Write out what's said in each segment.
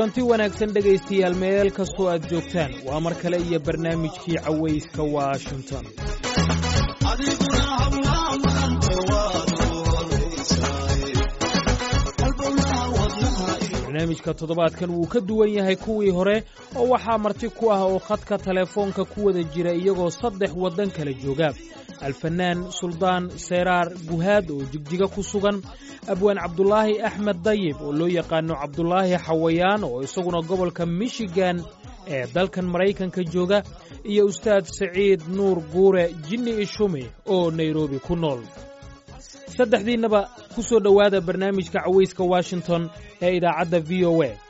kulanti wanaagsan dhegaystayaal meel kastoo aad joogtaan waa mar kale iyo barnaamijkii cawayska washington barnaamijka toddobaadkan wuu ka duwan yahay kuwii hore oo waxaa marti ku ah oo khadka telefoonka ku wada jira iyagoo saddex waddan kala jooga alfanaan suldaan seyraar guhaad oo jigjiga ku sugan abwaan cabdulaahi axmed dayib oo loo yaqaano cabdulaahi xawayaan oo isaguna gobolka michigan ee dalkan maraykanka jooga iyo ustaad saciid nuur guure jinni ishumi oo nairobi ku nool saddexdiinnaba ku soo dhowaada barnaamijka cawayska washington ee idaacadda v o a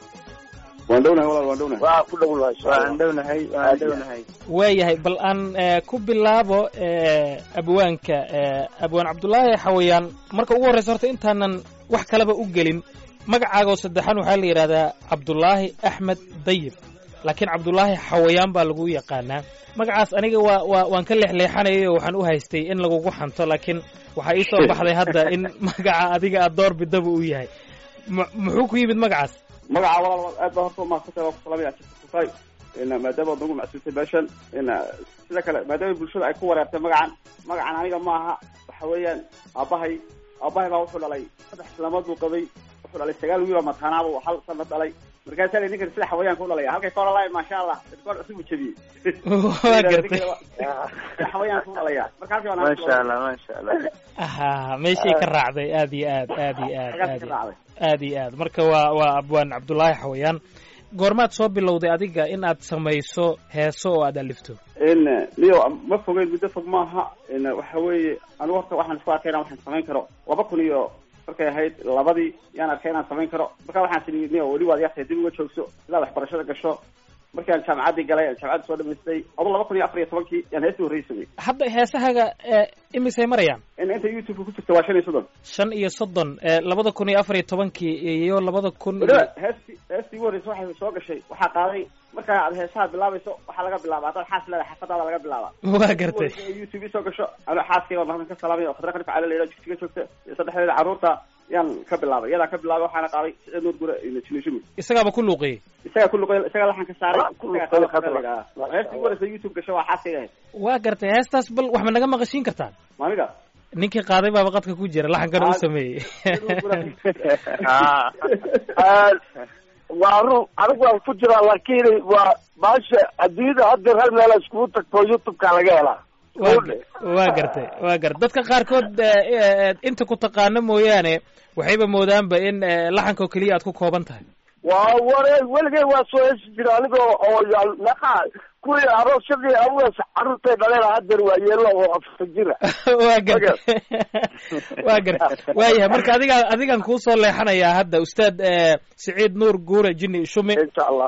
waayahay bal aan ku bilaabo abwaanka abwaan cabdulaahi xawayaan marka ugu horreysa horta intaanan wax kalaba u gelin magacaagoo saddexan waxaa la yidhahdaa cabdulaahi axmed dayib laakiin cabdulaahi xawayaan baa lagu yaqaanaa magacaas aniga waa waa waan ka leexleexanayay oo waxaan u haystay in lagugu xanto laakiin waxaa ii soo baxday hadda in magaca adiga aad door bidaba uu yahay muxuu ku yimid magacaas magaca walaal aad baa horta umahadsantay waa ku salamaya jirta maadaama ad nagu macsuultay meeshan sida kale maadaama bulshada ay ku wareertay magacan magacan aniga ma aha waxa weeyaan aabahay aabahay baa wuxuu dhalay saddex islaamood buu qabay wuxuu dhalay sagaal wiil oo mataanaaba hal sana dhalay markaasaa la ninkan sida xawayaanka u dhalaya halkay ka odhan maasha allah dadkoon cusub u jebiyey waa gartay xawayaanka u dhalaya marka halkii maasha allah maasha allah aha meeshay ka raacday aad iyo aad aad iyo aad halkaas ka raacday aad iyo aad marka waa waa abwaan cabdulaahi xawayaan goormaad soo bilowday adiga in aad samayso heeso oo aad alifto in niyo ma fogeyn muddo fog maaha in waxa weeye anigu horta waxaan isku arkay inaan waxaan samayn karo laba kun iyo markay ahayd labadii yaan arkay inaan samayn karo marka waxaan sii niyo weli waad yartay dib uga joogso sidaad waxbarashada gasho markii aan jaamacaddii galay aan jaamacadda soo dhamaystay adu laba kun iyo afar iyo tobankii yaan heestii horreysay samay hadda heesahaga imisay marayaan in inta youtube ku jirta waa shan iyo soddon shan iyo soddon labada kun iyo afar iyo tobankii iyo labada kun weliba heestii heestii ugu horreysay waxay soo gashay waxaa qaaday markaa aad heesaha bilaabayso waxaa laga bilaaba haddaad xaas leedahay xafadaada laga bilaaba waa gartay youtube isoo gasho anoo xaaskayga mahadin ka salaamay oo khadra qanif cala layidhaha jigjiga joogta iyo saddexdeeda carruurta yaan ka bilaabay iyadaa ka bilaabay waxaana qaaday siciid nuur gure iyo jinishumi isagaaba ku luuqiyey isagaa ku luqay isagaa laxanka saaray heestii ugu horreysay youtube gasho waa xaaskayga ahayd waa gartay heestaas bal wax ma naga maqashiin kartaan maaniga ninkii qaaday baaba qadka ku jira laxankana u sameeyey waa run anigu waan ku jiraa laakiin waa baasha adduunyada haddeer hal meel iskugu tagto youtube-ka laga helaa waa gartay waa gartay dadka qaarkood inta ku taqaano mooyaane waxayba moodaanba in laxanka oo keliya aad ku kooban tahay waa ware weligay waa soo hesi jira anigoo oo naqa kuwii aroosyadii awaas carruurtay dhaleen haddeer waa yeelo oo afar jira waa gartay waa gartay waayahay marka adigaa adigan kuusoo leexanayaa hadda ustaad siciid nuur guure jinni shume insha allah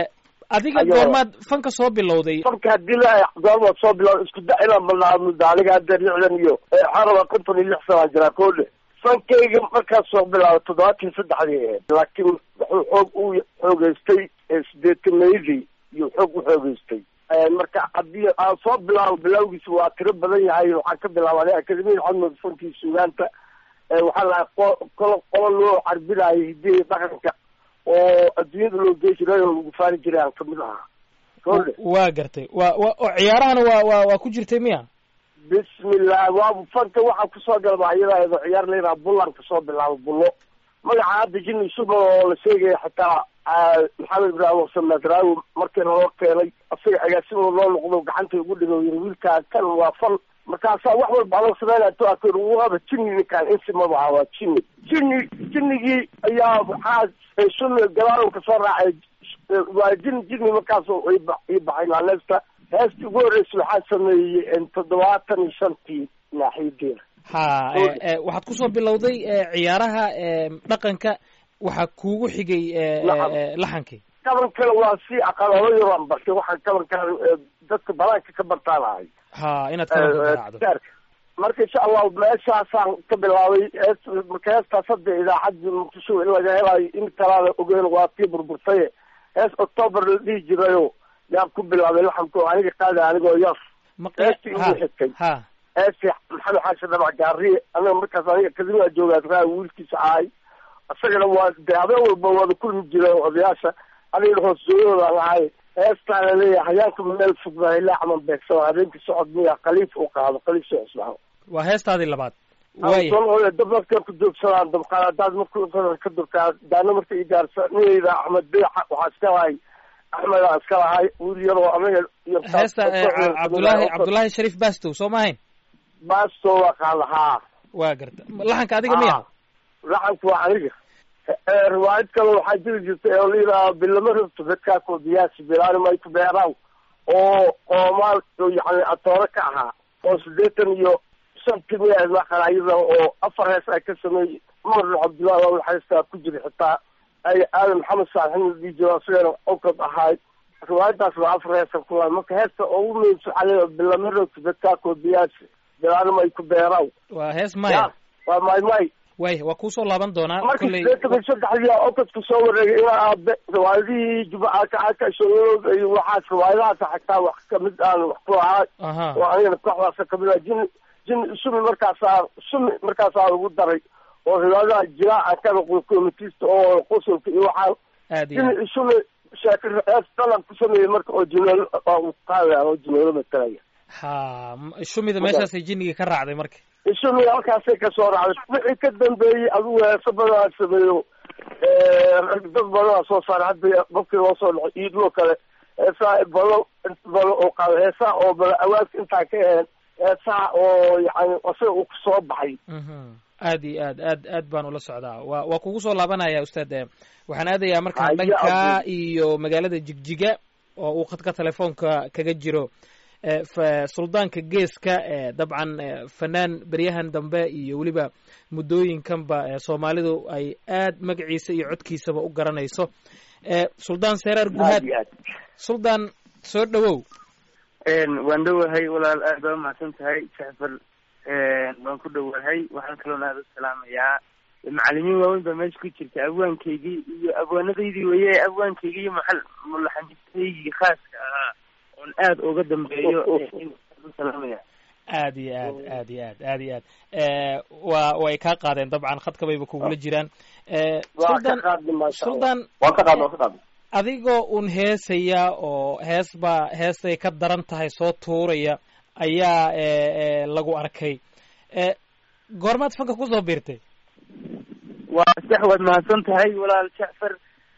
adiga goormaad fanka soo bilowday fanka haddii la goormaad soo bilowday isku da inaan balnaamudda aniga haddeer lixdan iyo xaraba konton iyo lix sanaa jiraa koodhe fankayga markaas soo bilaabay toddobaatan saddexdii ahayd laakiin wuxuu xoog u xoogeystay sideetameydii iyo xoog u xoogeystay marka haddii aan soo bilaabo bilawgiisa waa tiro badan yahay waxaan ka bilaabay akademiyada xadmud fankii sugaanta waxaa lahay qolo qolo loo carbinayo hidiya dhaqanka oo adduunyada loo gey jiray oo lagu faani jiray aan kamid ahaa kole waa gartay wa wa oo ciyaarahana waa waa waa ku jirtay miya bismillah waa fanka waxaa kusoo galba iyada ciyaar layidhaha bullan kasoo bilaabo bullo magaca hadda jini suba oo la sheegaya xitaa maxamed ibraahim samedraawi markii loo keenay asaga agaasimo loo noqdo gacanta ugu dhigo yiri wiilkaa kan waa fan markaasaa wax walba adoo sameynaya to akr waaba jini ninkaan insimaba aha waa jini jini jinigii ayaa waxaa sunna gadaal kasoo raacay waa jini jini markaas ii baxay naaleesta heestii ugu horreysay waxaa sameeyey toddobaatan iyo shantii naaxiyadeeda ha waxaad kusoo bilowday ciyaaraha dhaqanka waxaa kuugu xigay laxankii kabankana waa si aqalalo yaraan bartay waxaan kabankaan dadka banaanka ka bartaan ahay ha inaad kabanka garaacdo marka insha allahu meeshaasaan ka bilaabay marka heestaas hadda idaacadii muqdisho in laga helayo in kalaada ogeyn waa tii burburtaye hees octoober la dhihi jirayo yaan ku bilaabay laxamka oo aniga qaada anigoo yar heestii igu xigtay ha heestii maxamed xaashi dhabac gaariye aniga markaas aniga kadibaa joogaa raa wiilkiisa ahay isagana waa de habeen walba wada kulmi jira odayaasha aniga hoosooyooda lahay heestaa laleeyahay hayaanka meel fog baa ilaa camal beegsado habeenkii socod miya khaliif uu qaado khaliif soo cusbaano waa heestaadii labaad waaya waaya dab markay ku joogsadaan dabqaad haddaad marka ka durkaa daana marka i gaarsa niyeyda axmed beexa waxaa iska lahay axmedaa iska lahay wiil yaroo anaga iyo heesta cabdullaahi cabdullaahi shariif bastow soo ma ahayn baasto waa qaada haa waa garta laxanka adiga miya laxanka waa aniga riwaayad kale waxaa jiri jirtay oo layidhaha bilama rabto dadkaa koodiyaasi bilaani may ku beeraaw oo qoomaal yani atoore ka ahaa oo siddeetan iyo shantii miya maqanayada oo afar hees ay ka sameeyey umar cabdullahi waa heestaa ku jira xitaa ay aadan maxamed saalixin la dhihi jiro asigana okad ahaay riwaayadaas waa afar heesa kula marka heesta ugu muhiimsan xalay bilama rabto dadkaa koodiyaasi bilaani may ku beeraaw waa hees maya waa may may waaya waa kuusoo laaban doonaa marka kolley sideetan iyo saddexdii okadku soo wareegay ilaa aabe riwaayadihii jubacakacaka shooyalooda iyo waxaas riwaayadahaas xataa wax kamid aan wax ku lahaa aha oo anigana kooxdaasa kamid ah jin jin sumi markaasaa sumi markaasaa lagu daray oo riwaayadaha jiraaca kana komitista oo qosolka iyo waxaa aad iyo jin sumi shaakir ees dalab ku sameeyey marka oo jineelo oo qaadaya oo jineelo matalaya ha m- shumida meeshaasay jinnigii ka raacday marka isumi halkaasay kasoo raacday wixii ka dambeeyey adigu heeso badanaa sameeyo dad badanaa soo saaray hadda markii loo soo dhaco iidloo kale heesaa badan inta badan oo qaado heesaha oo bala awaadka intaa ka aheen heesaha oo yani isaga uu kusoo baxay mhm aad iyo aad aad aad baan ula socdaa waa waa kugu soo laabanaya ustaad eh, waxaan aadayaa markaan Haya, dhanka Abu. iyo magaalada jigjiga oo uu khadka telefoonka kaga jiro eh, fa- suldaanka geeska eh, dabcan eh, fanaan beryahan dambe iyo weliba muddooyinkanba eh, soomaalidu ay aad magaciisa iyo codkiisaba u garanayso eh, suldaan seeraar aad guhaad iyo aad suldaan soo dhowow waan dhowahay walaal aad baa umahadsan tahay jacfar waan ku dhowahay waxaan kaloon aada u salaamayaa macalimiin waaweyn baa meesha ku jirta abwaankaygii iyo abwaanadaydii weye abwaankaygii iyo maal mulaxamistaygii khaaska ahaa oon aad uga dambeeyo u salaamaya aad iyo aad aad iyo aad aad iyo aad eh, waa way kaa qaadeen dabcan khadka bayba kugula jiraan eh, waa ka suldaan qaadni maasha allah suldaan waan ka qaadna waan ka qaadna adigoo un heesaya oo hees baa heestay ka daran tahay soo tuuraya ayaa eh, eh, lagu arkay eh, goormaad fanka kusoo biirtay waa sax waad mahadsan tahay walaal jacfar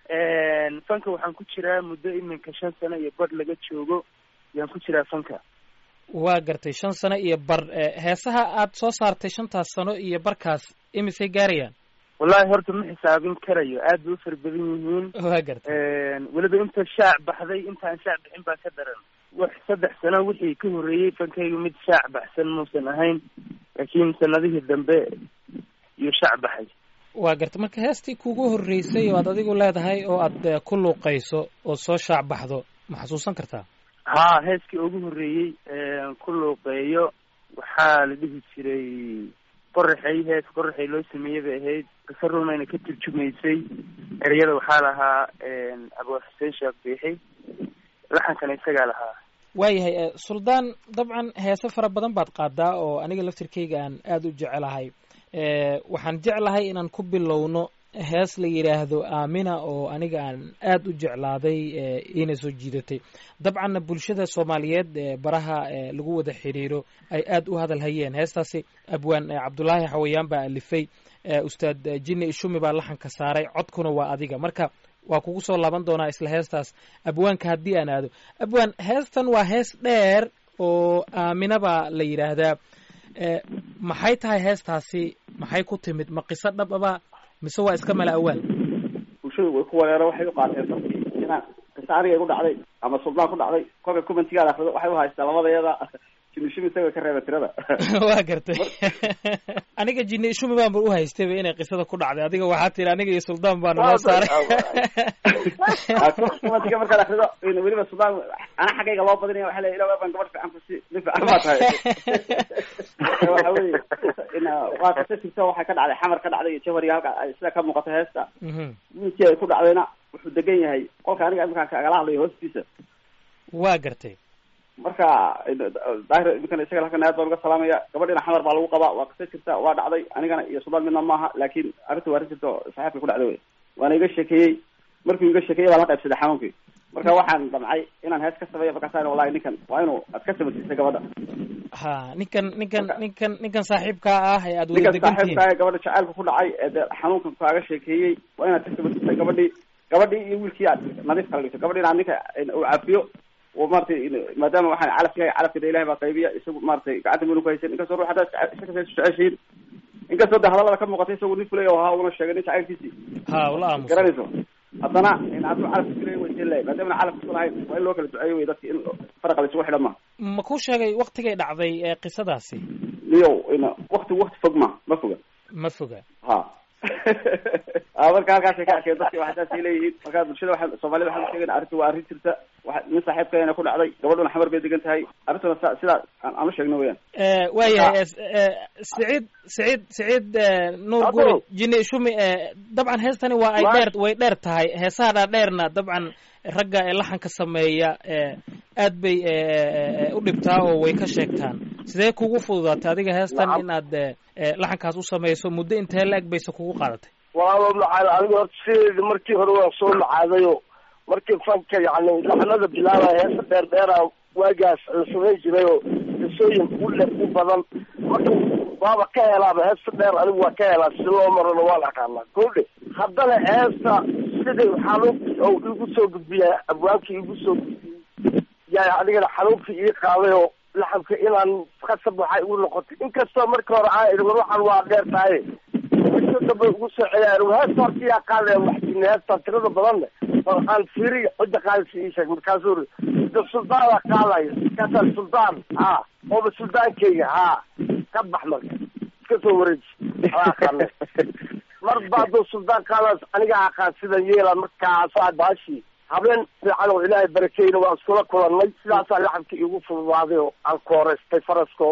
fanka waxaan ku jiraa muddo iminka shan sano iyo badh laga joogo yaan ku jiraa fanka waa gartay shan sano iyo bar eh, heesaha aad soo saartay shantaas sano iyo barkaas imisay gaarayaan wallahi horta ma xisaabin karayo aad bay u fara badan yihiin waa gartay weliba inta shaac baxday intaan shaac bixin baa ka daran wax saddex sano wixii ka horreeyey fankaygu mid shaac baxsan muusan ahayn laakiin sanadihii dambe iyo shaac baxay waa gartay marka heestii kugu horreysay oo aad adigu leedahay oo aad eh, ku luuqayso oo soo shaac baxdo ma xasuusan kartaa haa heeskii ugu horreeyey ku luuqeeyo waxaa la dhihi jiray qoraxay hees qoraxay loo sameeyey bay ahayd qisa rumayna ka turjumaysay ereyada waxaa lahaa abuu xuseen sheekh biixi laxankana isagaa lahaa waayahay eh, suldaan dabcan heese fara badan baad qaadaa oo aniga laftirkeyga aan aada u jecelahay eh, waxaan jeclahay inaan ku bilowno hees la yidhaahdo aamina oo aniga aan aada u jeclaaday eh, iina soo jiidatay dabcanna bulshada soomaaliyeed ee baraha eh, lagu wada xiriiro ay aada u hadal hayeen heestaasi abwaan eh, cabdulaahi xawayaan baa alifay eh, ustaad eh, jinni ishumi baa laxanka saaray codkuna waa adiga marka waa kugu soo laaban doonaa isla heestaas abwaanka haddii aan aado abwaan heestan waa hees dheer oo aamina baa la yidhaahdaa eh, maxay tahay heestaasi maxay ku timid ma qiso dhab aba mise waa iska mala awaal bulshadu way ku wareero waxay u qaateen dadkii inaan qisa aniga igu dhacday ama suldaan ku dhacday kolka commentigaad akrido waxay u haystaa labadayada jimishimi isaga ka reeba tirada waa gartay aniga jinni ishumi baanba u haystayba inay qisada ku dhacday adiga waxaa tiri aniga iyo suldaan baa naloo saaray commentiga markaad akrido weliba suldaan ana xaggayga loo badinaya waxa leeya ilaa baan gabadh fiican kusi nin fiican baa tahay waxa weye in waa qisa jirta waxay ka dhacday xamar ka dhacday iyo jawhariga halka ay sida ka muuqato heesta Mhm. wiilkii ay ku dhacdayna wuxuu degan yahay qolka aniga iminkaan kagala hadlayo hoostiisa waa gartay marka daahir iminkana isaga halkan aad baan uga salaamaya gabadhina xamar baa lagu qabaa waa qisa jirta waa dhacday anigana iyo suldaan midna maaha laakin arrinta waa arrin jirta oo saxiibka ku dhacday wey waana iga sheekeeyey markii iga sheekeeyay baan la qaybsaday xanuunkii marka waxaan damcay inaan hees ka sameeyo markaasaan wallahi ninkan waa inuu aad ka samaysiisay gabadha ha ninkan ninkan ninkan ninkan saaxiibkaa ah ee aad wada ninkan degan tihiin saaxiibkaa ee gabadha jacaylka ku dhacay ee dee xanuunkan kaaga sheekeeyey waa inaad ka samaysiisay gabadhii gabadhii iyo wiilkii aad nadiif kala dhigto gabadhiina aad ninka uu cafiyo oo maratay maadaama waxaan calafka calafkada ilahay baa qaybiya isagu maratay gacanta manu ku haysan inkastoo ruux haddaad isakasa jeceshiin inkastoo de hadallada ka muuqatay isagu nin fulay oo ahaa una sheegay nin jacaylkiisii ha ula aamusa garanayso haddana in hadduu calafka fulay way siin lahay maadaama calafka ku lahayn waa in loo kala duceeyo wey dadki in faraqa la isugu xidhan ma ma ku sheegay waktigay dhacday ee qisadaasi niyow ina wakti wakti fog ma ma foga ma foga ha a marka halkaasay ka arkeen dadki waxdaasay leeyihiin marka bulshada waa soomaalida waxaan usheegayna arrinta waa arrin jirta waa nin saaxiibkeena ku dhacday gabadhuna xamar bay degan tahay arrintuna sa sidaa aan aan u sheegno weyaan waayahay saciid saciid saciid nuur Abo. guri jini shumi dabcan heestani waa ay Waa- dheer way dheer tahay heesaha dhaadheerna dabcan ragga ee laxanka sameeya ee aad bay e, e, u dhibtaa oo way ka sheegtaan sidee kugu fududaatay adiga heestan Nacam. inaad e, e, laxankaas u samayso muddo intee la-eg bayse kugu qaadatay walaalo macaal aniga horta sideedi markii hore waan soo macaadayo markii fanka yacni laxnada bilaabaya heesa dheer dheera waagaas la samayn jiray oo qisooyin u le u badan marka waaba ka helaaba heesta dheer anigu waa ka helaa si loo marona waan aqaanaa kodhe haddana heesta sidii xanuunkii oo igu soo gudbiya abwaabkii igu soo gudbiyey yaa adigana xanuunkii ii qaaday oo laxabka inaan khasab waxay igu noqotay inkastoo marka hore aan idhi war waxaan waa dheer tahay inta dambe ugu soo celiyaan heesta horta yaa qaadaya waxjine heesta tirada badanne waxaan fiiri cidda qaadaysa ii sheeg markaasuu ri da suldaana qaadaya markaasaa suldaan ha ooba suldaankayga ha ka bax marka iska soo wareeji waa aqaane mar ba hadduu suldaan qaadaas aniga aqaan sidan yeela markaasaa baashii habeen fiican oo ilaahay barakeyna waa iskula kulannay sidaasaa laxabka iigu fududaaday oo aan kooreystay farasko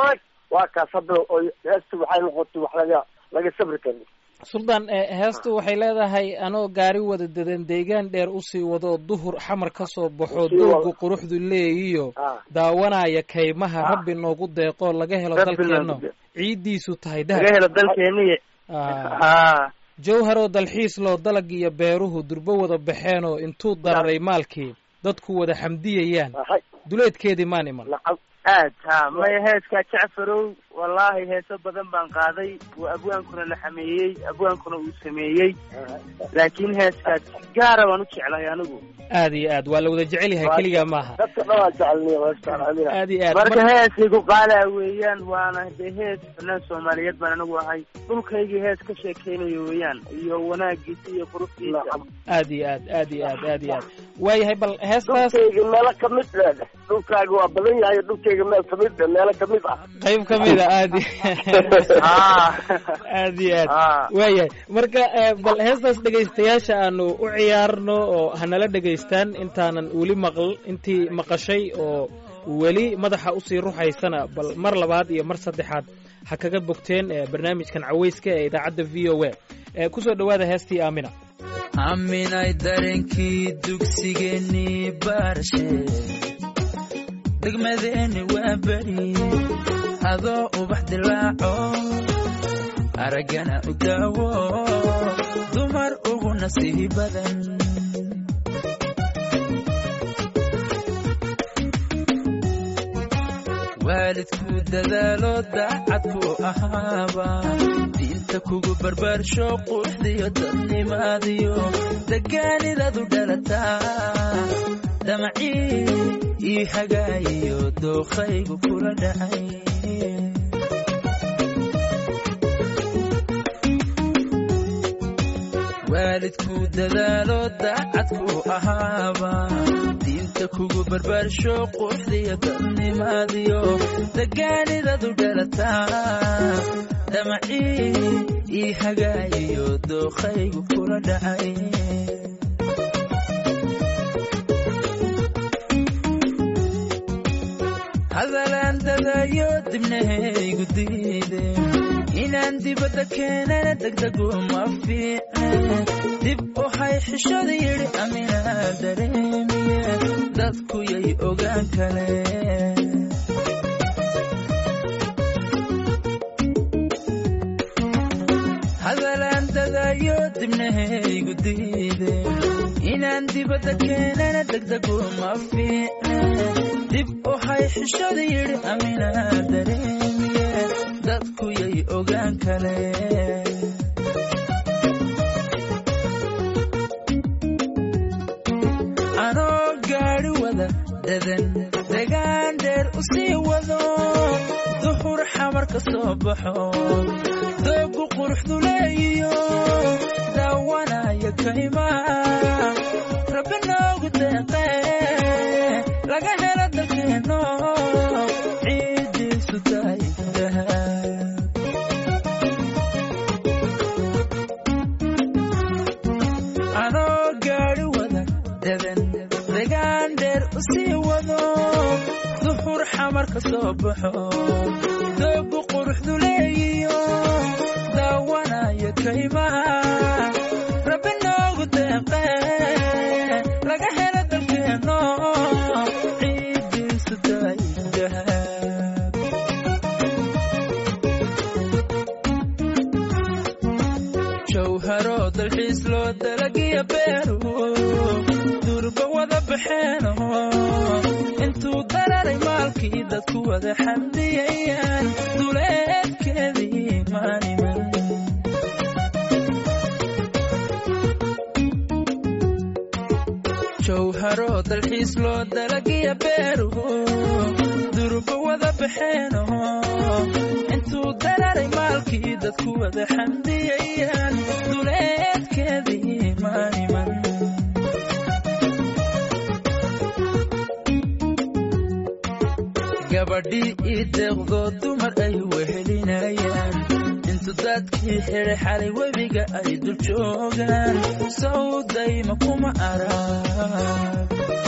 waa kaas hadda oo heesta waxay noqotay wax laga laga sabri karin suldaan e, heestu waxay leedahay anoo gaari wada dadan deegaan dheer usii wado duhur xamar ka soo baxo Usii doogu wado. quruxdu leeyiyo Ah. daawanaya kaymaha Ah. rabbi noogu deeqo laga helo Rabbi dalkeenno noogu deeq. ciiddiisu tahay laga dahab helo dalkeeniye Ah. ha jawharoo dalxiis loo dalag iyo beeruhu durbo wada baxeenoo intuu dararay maalkii dadku wada xamdiyayaan hay duleedkeedii maan iman nacam aad ha maya heeskaa jacfarow wallaahi heeso badan baan qaaday uu abwaankuna la xameeyey abwaankuna uu sameeyey laakiin heeskaas gaara waan u jeclahay anigu aad iyo aad waa la wada jecel yahay Waa- keligaa maaha dadka dhan waa jecelniya heestaan amina aad iyo aad marka Mar- heeskaygu qaalaa weeyaan waana dee hees fanaan soomaaliyeed baan anigu ahay dhulkaygii hees ka sheekeynayo weeyaan iyo wanaagiisa iyo quruxdiisa nacam aad iyo aad aad iyo aad aad iyo aad waayahay bal heestaas dhulkayga meelo kamid leh dhulkaaga waa badan yahay dhulkayga meel kamid leh meelo kamid ah qayb ka mid a aad i- ha aad iyo aad ha waayahay marka eh, bal heestaas dhegaystayaasha aanu u ciyaarno oo hanala dhegaystaan intaanan weli maql intii maqashay oo weli madaxa usii ruxaysana bal mar labaad iyo mar saddexaad ha kaga bogteen eh, barnaamijkan cawayska ee idaacadda v o a Eh, kusoo dhowaada heestii aamina aaminay dareenkii dugsigeennii baarshe degmadeeni waa beri adoo ubax dilaaco araggana u daawo dumar ugu nasiihi badan waalidku dadaalo daacadku ahaaba diinta kugu barbaarsho quruxdiyo dadnimaadiyo degaanidadu dhalataa damacii ii hagaayiyo dookhaygu kula dhacay waalidku dadaalo daacadku ahaaba diinta kugu barbaarsho quruxdiyo dadnimaadiyo degaanidadu dhalataa damacii ii hagaayiyo dookhaygu kula dhacay hadalaan dadayo dibnahaygu diide inaan dibadda keenana degdegu ma fiicne dib waxay xishada yidhi aminaa dareemiye dadku yay ogaan kaleen hadalaan dadayo dibnahaygu diide inaan dibadda keenana degdego ma fiicne dib waxay xishada yidhi amina dareemiye dadku yay ogaan kale anoo gaadhi wada dadan degaan dheer u sii wado duxur xamar ka soo baxo doogu quruxdu leeyiyo daawanaya kaymaa rabbi noogu deeqe laga helo dalkeenno ciiddiisu tahay dahab anoo gaadhi wada dadan degaan dheer u sii wado duxur xamar ka soo baxo doogu quruxdu leeyiyo daawanaya kaymaha rabbi noogu deeqe laga helo dalkeenno ciiddiisu tahay dahab jawharo dalxiis loo dalagiya beeru durba wada baxeeno intuu dararay maalkii dadku wada xamdiyayaan duleedkeedii maaniman jawharo dalxiis loo dalagiya beeru durba wada baxeeno intuu dararay maalkii dadku wada xamdiyayaan duleedkeedii maaniman gabadhii ii deeqdoo dumar ay wehelinayaan intu dadkii xidhay xalay webiga ay dul joogaan sawdayma kuma arag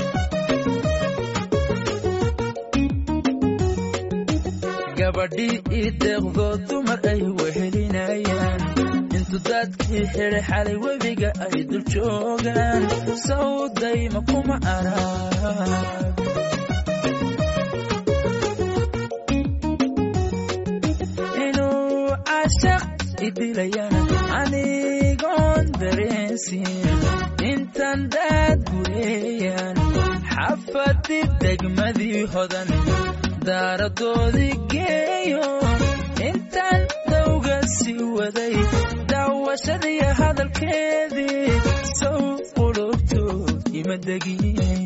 gabadhii ii deeqdoo dumar ay wehelinayaan intu dadkii xidhay xalay webiga ay dul joogaan sawdayma kuma arag inuu cashaq idilayana anigoon dareensin intan daad gureeyaan xafadi degmadii hodan daaradoodii geeyo intan dawga sii waday daawashadii hadalkeedii sow qulubtood ima degin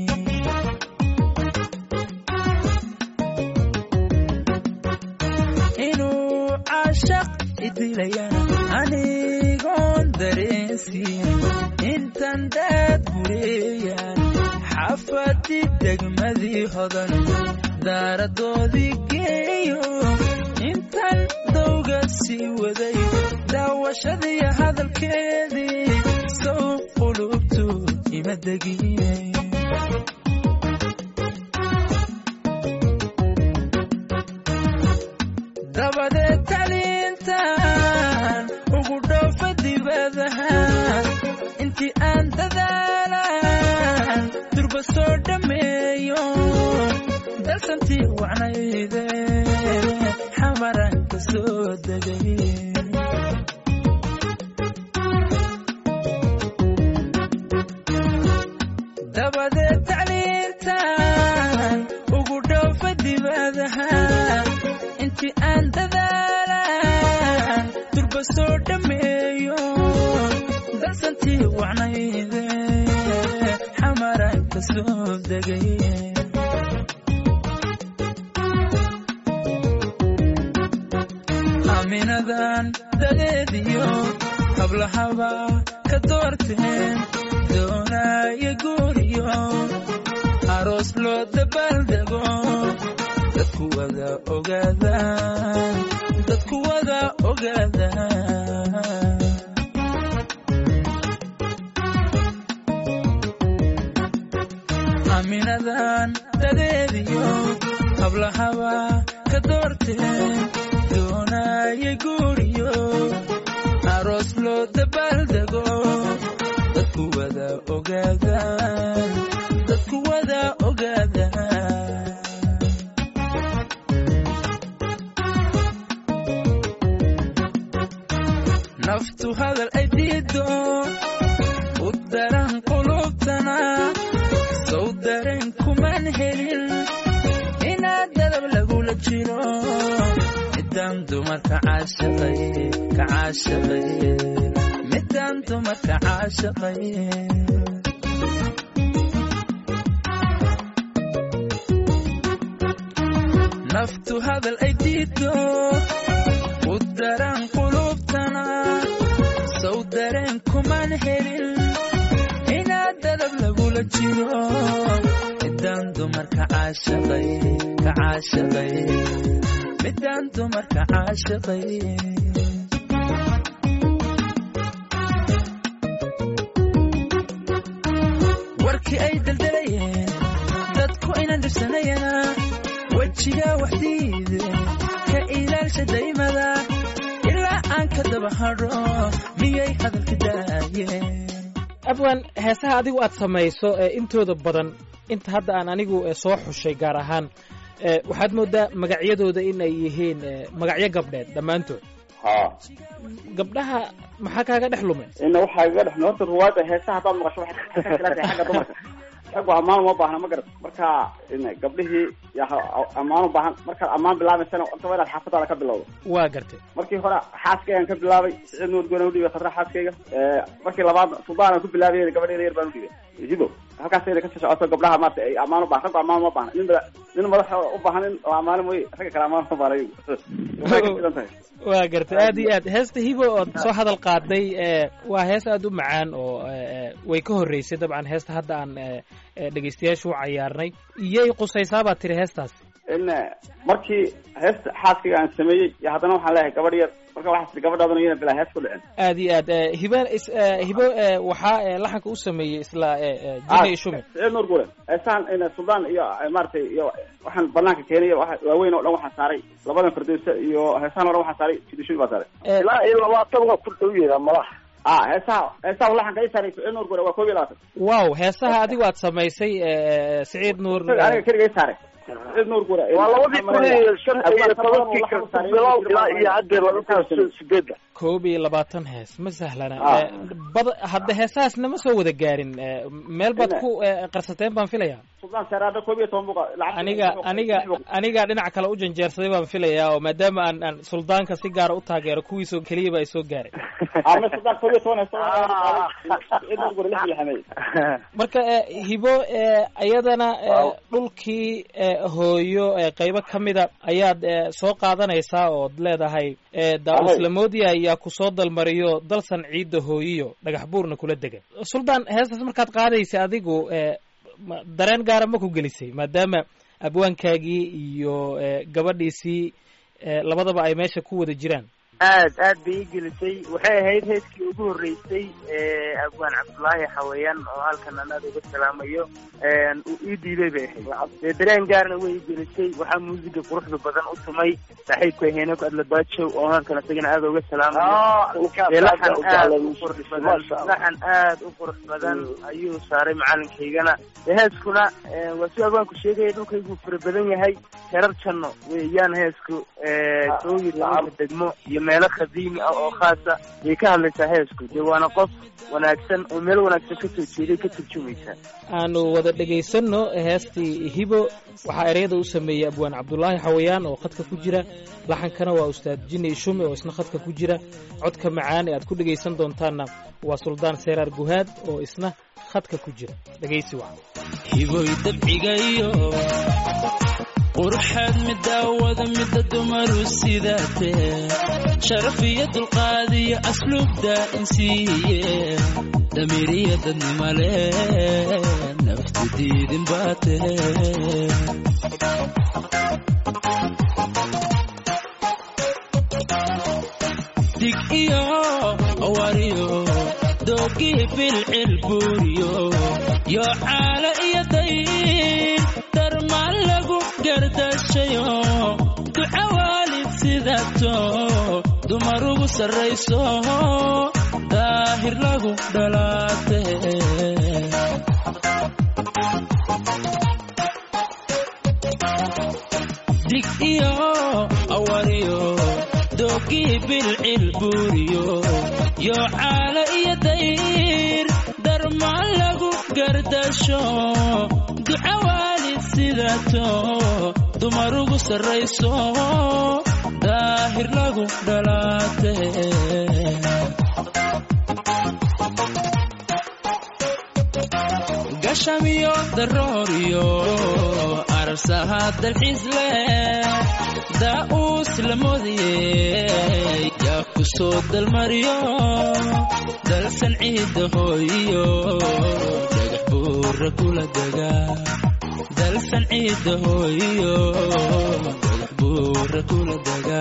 inuu cashaq idilayana anigoon dareensin intan daad gureeyaan xafadi degmadii hodan daaradoodii geeyo intan dawga sii waday daawashadii hadalkeedii sow qulubtood ima degin dabadeed taliintan ugu dhoofa dibadaha intii aan dadaalan durba soo dhammeeyo dalsantii wacnayde xamaran ka soo degay dabadeed tacliintan ugu dhoofa dibadaha intii aan dadaalan durba soo dhammeeyo dalsantii wacnayde xamaran ka soo degay aaminadan dadeediyo hablahaba ka doorteen doonaayo guuriyo aroos loo dabaaldego dadku wada ogaadaan dadku wada ogaadaan aaminadan dadeediyo hablahaba ka doorteen doonaayo guuriyo aroos loo dabaaldego dadku wada ogaadaan dadku wada ogaadaan naftu hadal ay diido u daran qulubtana sow dareen kumaan helin inaad dadab lagula jiro midaan dumarka caashaqay ka caashaqay midaan dumarka caashaqay naftu hadal ay diido u daran qulubtana sow dareen kumaan helin inaad dadab lagula jiro midaan dumarka caashaqay ka caashaqay midaan dumarka caashaqay warkii ay daldalayeen dadku inaan dhibsanayana wejigaa waxdiide ka ilaalsha daymada ilaa aan ka daba hadho miyay hadalka daayeen abwan heesaha adigu aad samayso ee intooda badan inta hadda aan anigu eh, soo xushay gaar ahaan eh, waxaad moodaa magacyadooda in ay yihiin eh, magacyo gabdheed dhammaantood ha gabdhaha maxaa kaaga dhex lumay ina waxaa iga dhex horta ruwaada heesaha haddaad maqasho waxay ka kala tahay xagga dumarka raggu ammaan uma baahna ma garat marka ina gabdhihii yaa ha- ammaan u baahan markaad ammaan bilaabaysana horta waa inaad xaafadaada ka bilowdo waa gartay markii hore xaaskaygaan ka bilaabay siciid nuur goona udhibay khadra xaaskayga markii labaad suldaan aan ku bilaabay gabadheeda yar baan udhibay hibo halkaasayna kasii socoto gabdhaha maarata ay ammaan u baahan raggu ammaan uma baahna nin mada nin madaxa u baahan in la ammaano mooye ragga kale ammaan uma baahna iyagu waxay ka filan tahay waa gartay aad iyo aad heesta hibo ood soo hadal qaaday ee waa hees aad u macaan oo ee, way ka horreysay dabcan heesta hadda aan ee, ee, dhegaystayaasha u cayaarnay iyay qusaysaa baad tiri heestaas in markii heesta xaaskayga aan sameeyey iyo haddana waxaan leeyahay gabadh yar marka waxaa tii gabadhaadana iyana bilaa hees ku dhicin aad iyo aad ee, hibo is- ee, hibo ee, waxaa ee, laxanka u sameeyey isla ee, ee, jina iyo shumi siciid nuur gure heesaan in suldaan iyo eh, maaragtay iyo waxaan banaanka keenay waxa- waaweyn oo dhan waxaan saaray labadan fardowsa iyo heesaan oo dhan waxaan saaray jidishumi baa saaray Ee, ilaa iyo labaatan waa ku dhow yaha malaha ah heesaha heesaha laxanka ii saaray siciid nuur gure waa koob iyo labaatan wow heesaha adigu aad samaysay ee, siciid nuur aniga keliga ii saaray siciid nuur gure waa labadii kun iyo shan iyo tobankii ka bilow ilaa iyo haddeer laba kun iyo sideedda koob iyo labaatan hees ma sahlana Ah. Ee, bad hadda heesahaasna ma soo wada gaarin ee, meel baad Ina. ku ee, qarsateen baan filaya suldaan saaraada koob iyo toban buqa lacag aniga aniga aniga dhinac kale u janjeersaday baan filayaa oo maadaama aan aan suldaanka si gaara u taageero kuwiisoo keliyaba ay soo gaaray ama suldaan koob iyo toban heeso siciid nuur gure lix iyo xameey marka ee, hibo ee, iyadana ee, Waaw. dhulkii ee, hooyo ee, qaybo ka mida ayaad ee, soo qaadanaysaa ood leedahay ee, daa-uslamoodiya ayaa ku soo dalmariyo dalsan ciidda hooyiyo dhagax buurna kula dega suldaan heestaas markaad qaadaysa adigu ee, ma- dareen gaara ma ku gelisay maadaama abwaankaagii iyo ee, gabadhiisii ee, labadaba ay meesha ku wada jiraan aad aad bay ii gelisay waxay ahayd heeskii ugu horreysay ee abwaan cabdullaahi xawayaan oo halkan aan aad uga salaamayo uu ii dhiibay bay ahayd dee dareen gaarna way ii gelisay waxaa muusiga quruxda badan u tumay saaxiibka heenok adlabaajow oo halkan isagana aad uga salaamayo dee laxan aad u qurux badan laxan aad u qurux badan ayuu saaray macalinkaygana dee heeskuna ee, waa si abwaanku sheegaya dhulkaygu fara badan yahay herar janno weeyaan heesku ee, kow iyo tobanka degmo iyo meelo qadiimi ah oo khaasa ayay ka hadlaysaa heesku dee waana qof wanaagsan oo meel wanaagsan ka soo jeeday ka turjumaysa aanu wada dhegaysanno heestii hibo waxaa ereyada u sameeyey abwaan cabdulaahi xawayaan oo khadka ku jira laxankana waa ustaad jini shume oo isna khadka ku jira codka macaan ee aad ku dhegaysan doontaanna waa suldaan seeraar guhaad oo isna khadka ku jira dhegaysi wacan hiboy dabcigayo qurxaad midaawada midda dumaru sidaatee sharaf iyo dulqaad iyo asluubda insiiye damiiriya dadnimale naftu diidin baatee dig iyo awariyo doogii bilcil buuriyo yo caala iyo dayn darmaan lagu gardashayo duca waalid sidato dumar ugu sarrayso daahir lagu dhalaate dig iyo awariyo doogii bilcil buuriyo yo caala iyo dayr dar xurmaan lagu gardasho duca waalid sidato dumar ugu sarrayso daahir lagu dhalaate gashamiyo darooriyo arsaha dalxiis leh daa'uus la moodiyey yaa ku soo dalmariyo dalsan ciidda hooyiyo dhagax buura kula dega dalsan ciidda hooyiyo dhagax buura kula dega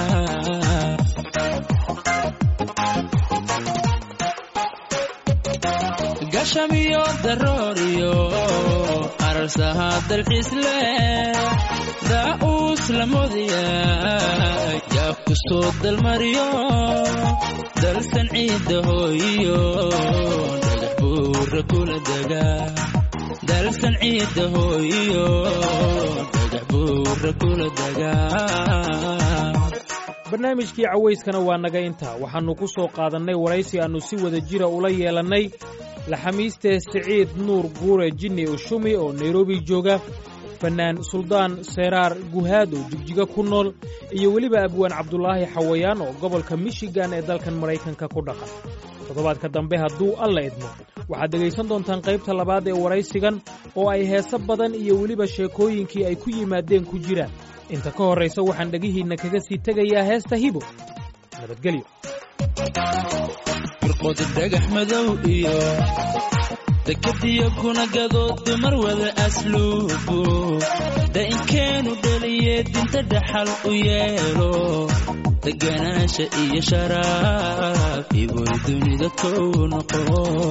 gashamiyo darooriyo arsaha dalxiis leh daa'uus la moodaya yaa ku soo dalmariyo dalsan ciidda hooyiyo dhagax buura kula dega dalsan ciidda hooyiyo dhagax buura kula dega barnaamijkii cawayskana waa naga intaa waxaannu ku soo qaadannay waraysi aannu si wada jira ula yeelannay laxamiiste siciid nuur guure jinni ushumi oo nairobi jooga fannaan suldaan seeraar guhaad oo jigjiga ku nool iyo weliba abwaan cabdulaahi xawayaan oo gobolka michigan ee dalkan maraykanka ku dhaqan toddobaadka dambe hadduu alla idmo waxaad dhegaysan doontaan qaybta labaad ee waraysigan oo ay heese badan iyo weliba sheekooyinkii ay ku yimaadeen ku jiraan inta ka horraysa waxaan dhegihiinna kaga sii tegayaa heesta hibo nabadgelyo firqood dhagax madow iyo dekadiyo kuna gadood dumar wada asluubu da'inkeenu dhaliye dinta dhaxal u yeelo deganaasha iyo sharaaf iboy dunida kow noqo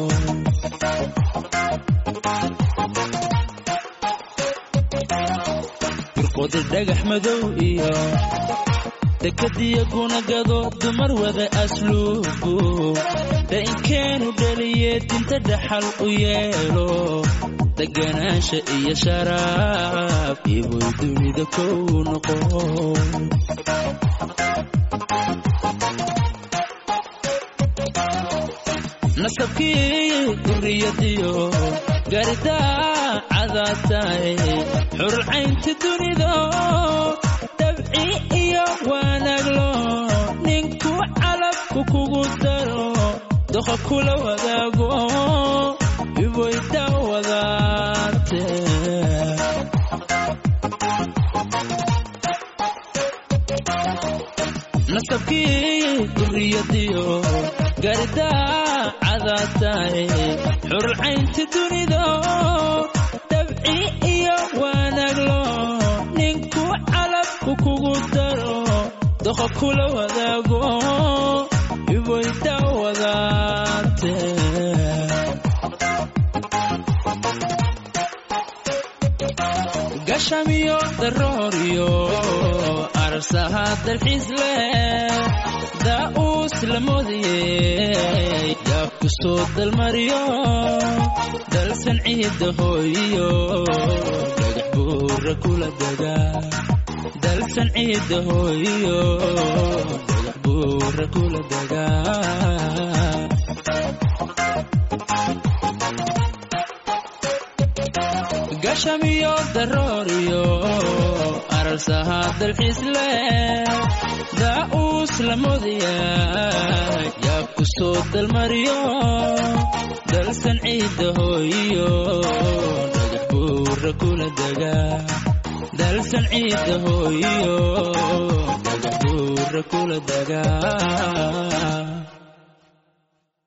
firqood dhagax madow iyo dekadiyo kuna gado dumar wada asluubu da'inkeenu dhaliye dinta dhaxal u yeelo deganaasha iyo sharaaf iboy dunida kow noqo nasabkii duriyadiyo garidaa cadaatae xurcaynta dunido dabci iyo wanaaglo ninku calabku kugu daro doqa kula wadaago iboyda wadaate nasabkii duriyadiyo garidaa cadaatae xurcaynta dunido dabci iyo wanaaglo ninku calabku kugu daro doqa kula wadaago iboyda wadaate gashamiyo darooriyo arsaha dalxiis leh daa'uus la moodiyey yaa ku soo dalmariyo dalsan ciidda hooyiyo dhagax buura kula dega dalsan ciidda hooyiyo dhagax buura kula dega gashamiyo darooriyo arsaha dalxiis leh daa'uus la moodaya yaa ku soo dalmariyo dalsan ciidda hooyiyo dhagax buura kula dega dalsan ciidda hooyiyo dhagax buura kula dega